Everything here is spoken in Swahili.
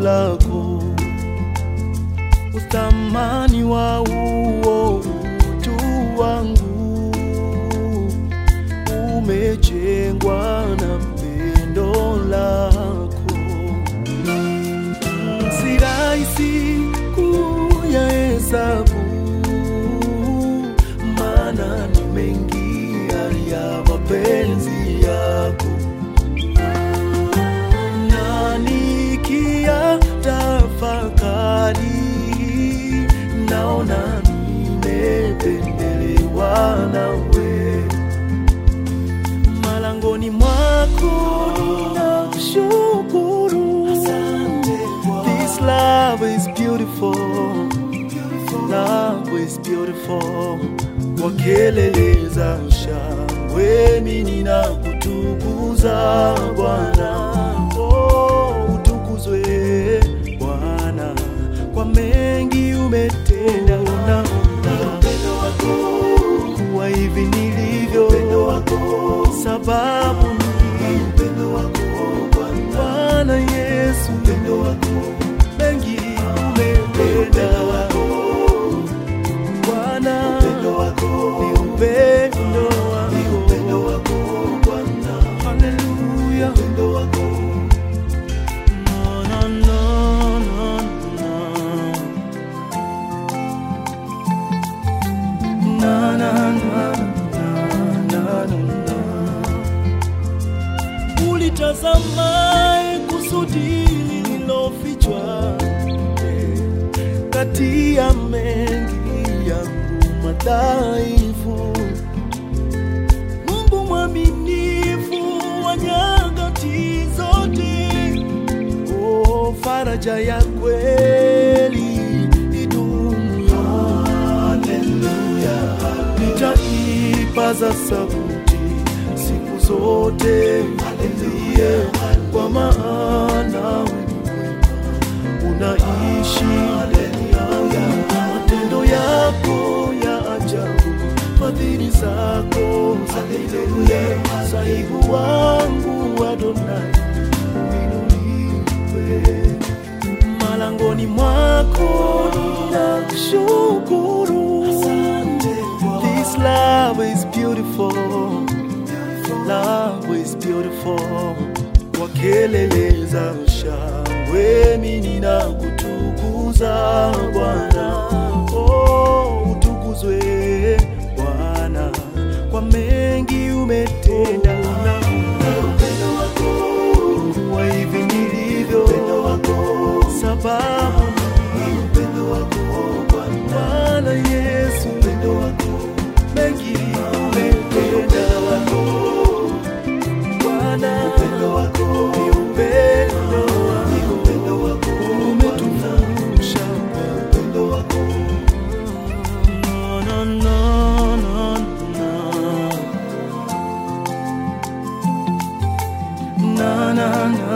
lako, uthamani wa uo utu wangu umejengwa na pendo lako. Si rahisi kuyahesabu, maana ni mengi ya mapenzi yako na nikiyatafakari naona nimependelewa nawe malangoni mwako ninakushukuru This love is beautiful Love is beautiful wakeleleza shangwe mimi ninakutukuza Bwana oh, utukuzwe Bwana kwa mengi umetenda na upendo wako kuwa hivi nilivyo sababu ni upendo wako Bwana Yesu upendo wako mengi umetenda Bwana upendo wako ni upendo wako ni upendo wako Bwana haleluya upendo wako no no no no no na na na na na na ulitazamae kusudi lililofichwa eh, kati ya mengi yangu madhaifu. Mungu mwaminifu wa nyakati zote, oh, faraja ya kweli idumu. Haleluya, nitaipaza sauti siku zote, haleluya, kwa maana wewe unaishi. Haleluya, matendo yako ya ajabu, fadhili zako za milele. Sahibu wangu Adonai, uinuliwe malangoni mwako ninakushukuru. This love is beautiful, love is beautiful. Wakeleleza shangwe, mimi ninakutukuza Bwana, oh, utukuzwe Bwana kwa mengi umetenda na upendo wako wa hivi nilivyo sababu ni upendo wako Bwana Yesu, upendo wako mengi umetenda Bwana, upendo wako ni upendo wako, upendo wako umetuvusha upendo wako no, no, no, no, no. na na na